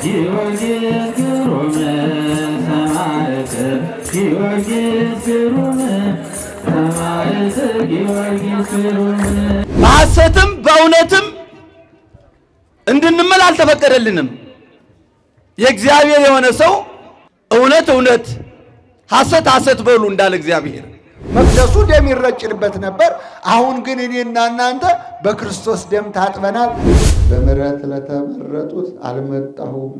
ጊዮርጊስ ግሩም ሰማዕት ጊዮርጊስ ግሩም ሰማዕት ጊዮርጊስ ግሩም በሐሰትም በእውነትም እንድንምል አልተፈቀደልንም። የእግዚአብሔር የሆነ ሰው እውነት እውነት ሐሰት ሐሰት በሉ እንዳለ እግዚአብሔር መቅደሱ ደም ይረጭንበት ነበር። አሁን ግን እኔና እናንተ በክርስቶስ ደም ታጥበናል። በምሕረት ለተመረጡት አልመጣሁም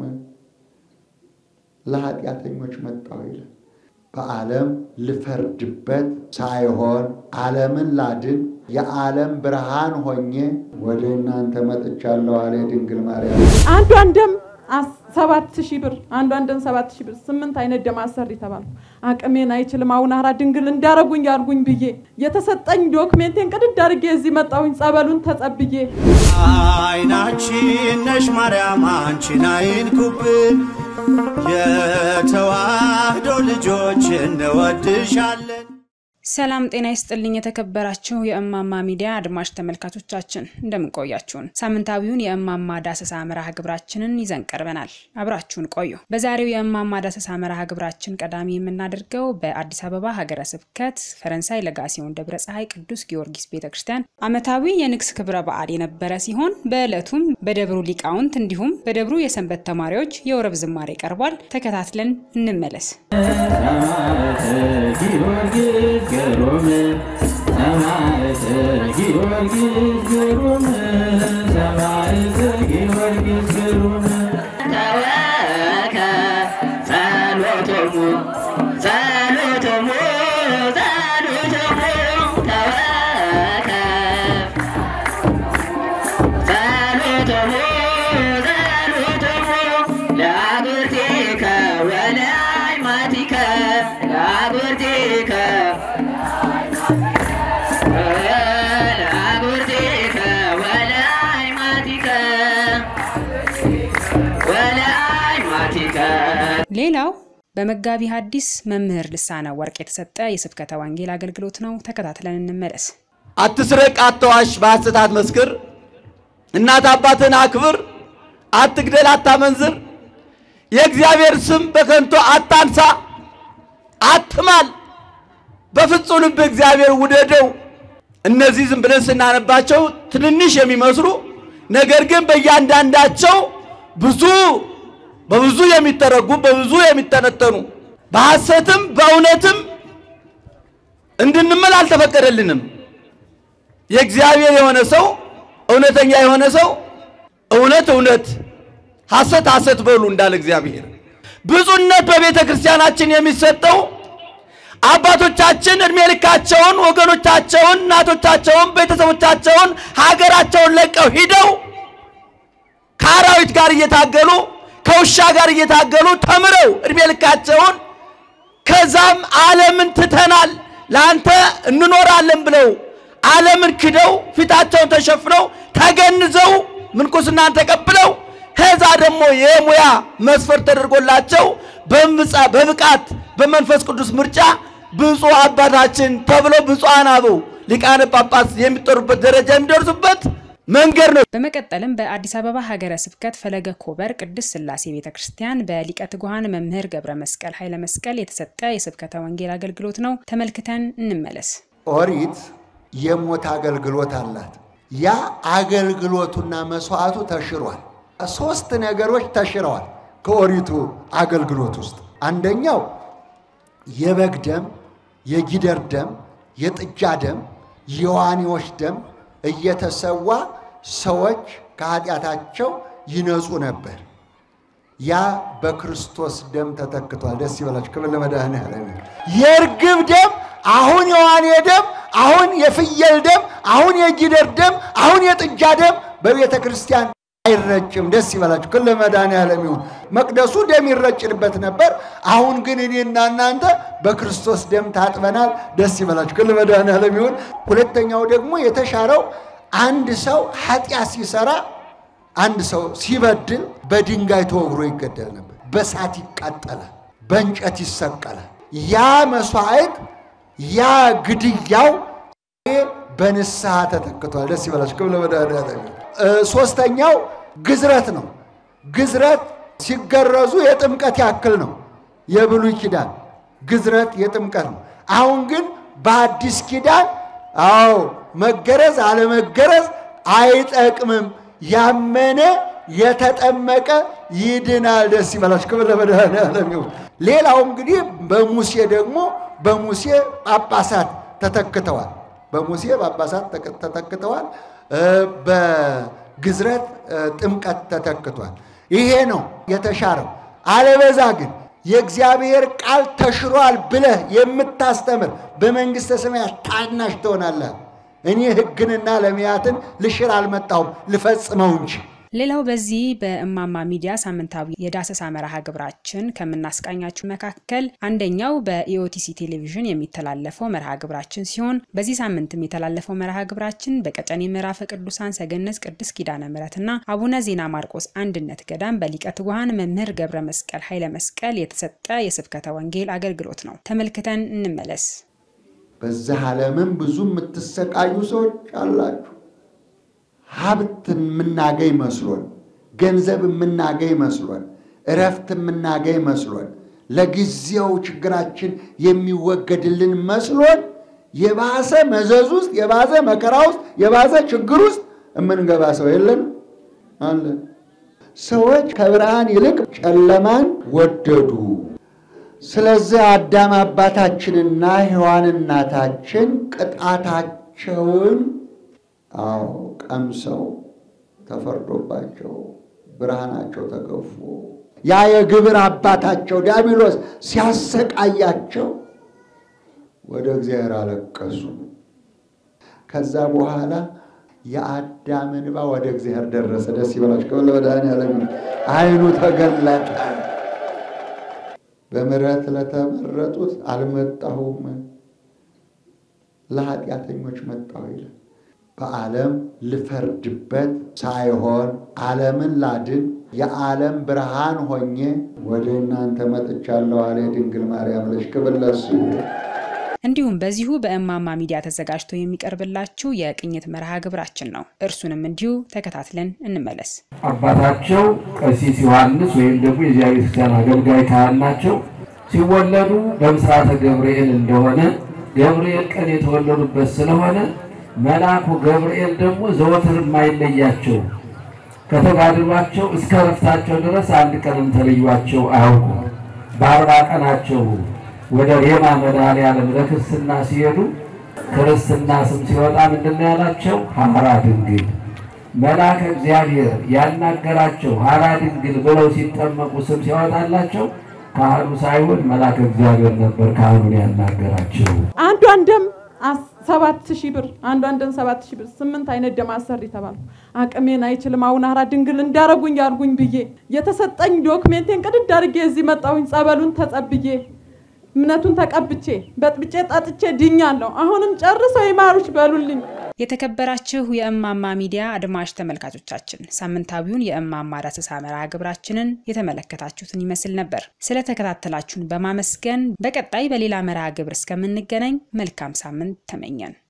ለኃጢአተኞች መጣሁ ይላል። በዓለም ልፈርድበት ሳይሆን ዓለምን ላድን የዓለም ብርሃን ሆኜ ወደ እናንተ መጥቻለሁ አለ ድንግል ማርያም። አንዷን ደም አስ- ሰባት ሺህ ብር አንዷን ደም ሰባት ሺህ ብር ስምንት አይነት ደም አሰሪ ተባልኩ። አቅሜን አይችልም አሁን አራ ድንግል እንዳረጉኝ ያርጉኝ ብዬ የተሰጠኝ ዶክሜንቴን ቅድድ አድርጌ እዚህ መጣሁኝ ጸበሉን ተጸብዬ አይናችን ነሽ ማርያም አንቺን አይንኩብን፣ የተዋህዶ ልጆች እንወድሻለን። ሰላም ጤና ይስጥልኝ። የተከበራችሁ የእማማ ሚዲያ አድማጭ ተመልካቾቻችን እንደምንቆያችሁን ሳምንታዊውን የእማማ ዳሰሳ መርሃ ግብራችንን ይዘን ቀርበናል። አብራችሁን ቆዩ። በዛሬው የእማማ ዳሰሳ መርሃ ግብራችን ቀዳሚ የምናደርገው በአዲስ አበባ ሀገረ ስብከት ፈረንሳይ ለጋሲዮን ደብረ ፀሐይ ቅዱስ ጊዮርጊስ ቤተ ክርስቲያን ዓመታዊ የንግስ ክብረ በዓል የነበረ ሲሆን በዕለቱም በደብሩ ሊቃውንት እንዲሁም በደብሩ የሰንበት ተማሪዎች የወረብ ዝማሬ ቀርቧል። ተከታትለን እንመለስ። ሰማዕት ጊዮርጊስ ግሩም ሰማዕት ጊዮርጊስ ግሩም ሰማዕት ጊዮርጊስ ግሩም ተወከ ጸሎቶሙ ጸሎቶሙ ጸሎቶሙ ተወከ ጸሎቶሙ ጸሎቶሙ ለአግብርቲከ ወለአይማቲከ ለአግብርቲከ ለአግብርቲከ ወለአይማቲከ ወለአይማቲከ ሌላው በመጋቢ ሐዲስ መምህር ልሳነ ወርቅ የተሰጠ የስብከተ ወንጌል አገልግሎት ነው። ተከታትለን እንመለስ። አትስረቅ፣ አትዋሽ፣ በሐሰት አትመስክር፣ እናት አባትን አክብር፣ አትግደል፣ አታመንዝር፣ የእግዚአብሔር ስም በከንቱ አታንሳ፣ አትማል፣ በፍጹም ልብ እግዚአብሔር ውደደው። እነዚህ ዝም ብለን ስናነባቸው ትንንሽ የሚመስሉ ነገር ግን በእያንዳንዳቸው ብዙ በብዙ የሚተረጉም በብዙ የሚተነተኑ በሐሰትም በእውነትም እንድንምል አልተፈቀደልንም። የእግዚአብሔር የሆነ ሰው እውነተኛ የሆነ ሰው እውነት እውነት ሐሰት ሐሰት በሉ እንዳለ እግዚአብሔር። ብፁዕነት በቤተ ክርስቲያናችን የሚሰጠው አባቶቻችን እድሜ ልካቸውን ወገኖቻቸውን፣ እናቶቻቸውን፣ ቤተሰቦቻቸውን ሀገራቸውን ለቀው ሂደው ከአራዊት ጋር እየታገሉ ከውሻ ጋር እየታገሉ ተምረው እድሜ ልካቸውን ከዛም ዓለምን ትተናል ለአንተ እንኖራለን ብለው ዓለምን ክደው ፊታቸውን ተሸፍነው ተገንዘው ምንኩስናን ተቀብለው ከዛ ደግሞ የሙያ መስፈርት ተደርጎላቸው በምጻ በብቃት በመንፈስ ቅዱስ ምርጫ ብፁዕ አባታችን ተብለው ብፁዓን አበው ሊቃነ ጳጳስ የሚጠሩበት ደረጃ የሚደርሱበት መንገድ ነው። በመቀጠልም በአዲስ አበባ ሀገረ ስብከት ፈለገ ኮበር ቅድስት ሥላሴ ቤተ ክርስቲያን በሊቀ ትጉሃን መምህር ገብረ መስቀል ኃይለ መስቀል የተሰጠ የስብከተ ወንጌል አገልግሎት ነው። ተመልክተን እንመለስ። ኦሪት የሞት አገልግሎት አላት። ያ አገልግሎቱና መስዋዕቱ ተሽሯል። ሶስት ነገሮች ተሽረዋል ከኦሪቱ አገልግሎት ውስጥ አንደኛው የበግ ደም፣ የጊደር ደም፣ የጥጃ ደም፣ የዋኔዎች ደም እየተሰዋ ሰዎች ከኃጢአታቸው ይነጹ ነበር። ያ በክርስቶስ ደም ተተክቷል። ደስ ይበላችሁ። ክብር ለመድኃኔዓለም። የእርግብ ደም፣ አሁን የዋኔ ደም፣ አሁን የፍየል ደም፣ አሁን የጊደር ደም፣ አሁን የጥጃ ደም በቤተ ክርስቲያን አይረጭም። ደስ ይበላችሁ። ክብር ለመድኃኔዓለም ይሁን። መቅደሱ ደም ይረጭንበት ነበር። አሁን ግን እኔና እናንተ በክርስቶስ ደም ታጥበናል። ደስ ይበላችሁ። ክብር ለመድኃኔዓለም ይሁን። ሁለተኛው ደግሞ የተሻረው አንድ ሰው ኃጢአት ሲሰራ አንድ ሰው ሲበድል በድንጋይ ተወግሮ ይገደል ነበር። በሳት ይቃጠላል፣ በእንጨት ይሰቀላል። ያ መስዋዕት ያ ግድያው በንስሐ ተተክቷል። ደስ ይበላችሁ። ክብር ለመድኃኔዓለም ይሁን። ሶስተኛው ግዝረት ነው። ግዝረት ሲገረዙ የጥምቀት ያክል ነው። የብሉይ ኪዳን ግዝረት የጥምቀት ነው። አሁን ግን በአዲስ ኪዳን አዎ መገረዝ አለመገረዝ አይጠቅምም። ያመነ የተጠመቀ ይድናል። ደስ ይበላችሁ። ክብር ለመድኃኔዓለም ይሁን። ሌላው እንግዲህ በሙሴ ደግሞ በሙሴ ጳጳሳት ተተክተዋል። በሙሴ ጳጳሳት ተተክተዋል። በግዝረት ጥምቀት ተተክቷል። ይሄ ነው የተሻረው። አለበዛ ግን የእግዚአብሔር ቃል ተሽሯል ብለህ የምታስተምር በመንግሥተ ሰማያት ታናሽ ትሆናለህ። እኔ ሕግንና ለሚያትን ልሽር አልመጣሁም ልፈጽመው እንጂ። ሌላው በዚህ በእማማ ሚዲያ ሳምንታዊ የዳሰሳ መርሃ ግብራችን ከምናስቃኛችሁ መካከል አንደኛው በኢኦቲሲ ቴሌቪዥን የሚተላለፈው መርሃ ግብራችን ሲሆን በዚህ ሳምንትም የተላለፈው መርሃ ግብራችን በቀጨኔ ምዕራፈ ቅዱሳን ሰገነት ቅድስት ኪዳነ ምሕረትና አቡነ ዜና ማርቆስ አንድነት ገዳም በሊቀ ትጉሃን መምህር ገብረ መስቀል ኃይለ መስቀል የተሰጠ የስብከተ ወንጌል አገልግሎት ነው። ተመልክተን እንመለስ። በዚህ ዓለምም ብዙ የምትሰቃዩ ሰዎች አላችሁ። ሀብት የምናገኝ መስሎን፣ ገንዘብ የምናገኝ መስሎን፣ እረፍት የምናገኝ መስሎን፣ ለጊዜው ችግራችን የሚወገድልን መስሎን የባሰ መዘዝ ውስጥ የባሰ መከራ ውስጥ የባሰ ችግር ውስጥ የምንገባ ሰው የለን አለ። ሰዎች ከብርሃን ይልቅ ጨለማን ወደዱ። ስለዚህ አዳም አባታችንና ሔዋን እናታችን ቅጣታቸውን አዎ ቀምሰው ተፈርዶባቸው ብርሃናቸው ተገፎ ያ የግብር አባታቸው ዲያብሎስ ሲያሰቃያቸው ወደ እግዚአብሔር አለቀሱ። ከዛ በኋላ የአዳም እንባ ወደ እግዚአብሔር ደረሰ። ደስ ይበላችሁ። ከበለ መድኃኔዓለም ዓይኑ ተገለጠ። በምሕረት ለተመረጡት አልመጣሁም ለኃጢአተኞች መጣሁ ይላል። በዓለም ልፈርድበት ሳይሆን ዓለምን ላድን የዓለም ብርሃን ሆኜ ወደ እናንተ መጥቻለሁ አለ ድንግል ማርያም ልጅ። ክብር ለእሱ ይሁን። እንዲሁም በዚሁ በእማማ ሚዲያ ተዘጋጅቶ የሚቀርብላችሁ የቅኝት መርሃ ግብራችን ነው። እርሱንም እንዲሁ ተከታትለን እንመለስ። አባታቸው ቀሲስ ዮሐንስ ወይም ደግሞ የዚያ ቤተክርስቲያን አገልጋይ ካህን ናቸው። ሲወለዱ በምስራተ ገብርኤል እንደሆነ ገብርኤል ቀን የተወለዱበት ስለሆነ መልአኩ ገብርኤል ደግሞ ዘወትር የማይለያቸው ከተጋድሏቸው እስከ ረፍታቸው ድረስ አንድ ቀንም ተለዩቸው አያውቁም። በአርባ ቀናቸው ወደ ሬማ መድኃኔዓለም ለክርስትና ሲሄዱ ክርስትና ስም ሲወጣ ምንድን ነው ያላቸው? ሐራ ድንግል መልአከ እግዚአብሔር ያናገራቸው ሐራ ድንግል ብለው ሲጠመቁ ስም ሲያወጣላቸው ካህኑ ሳይሆን መልአከ እግዚአብሔር ነበር ካህኑን ያናገራቸው። አንዷን ደም አስ- ሰባት ሺህ ብር አንዷን ደም ሰባት ሺህ ብር ስምንት አይነት ደም አሰሪ ተባልኩ። አቅሜን አይችልም አሁን ሐራ ድንግል እንዳረጉኝ ያርጉኝ ብዬ የተሰጠኝ ዶክሜንቴን ቅድድ አድርጌ እዚህ መጣሁኝ። ጸበሉን ተጸብዬ እምነቱን ተቀብቼ በጥብጬ ጠጥቼ ድኛለሁ። አሁንም ጨርሰው ይማሩች በሉልኝ። የተከበራችሁ የእማማ ሚዲያ አድማጭ ተመልካቾቻችን ሳምንታዊውን የእማማ ዳሰሳ መርሃ ግብራችንን የተመለከታችሁትን ይመስል ነበር። ስለተከታተላችሁን በማመስገን በቀጣይ በሌላ መርሃ ግብር እስከምንገናኝ መልካም ሳምንት ተመኘን።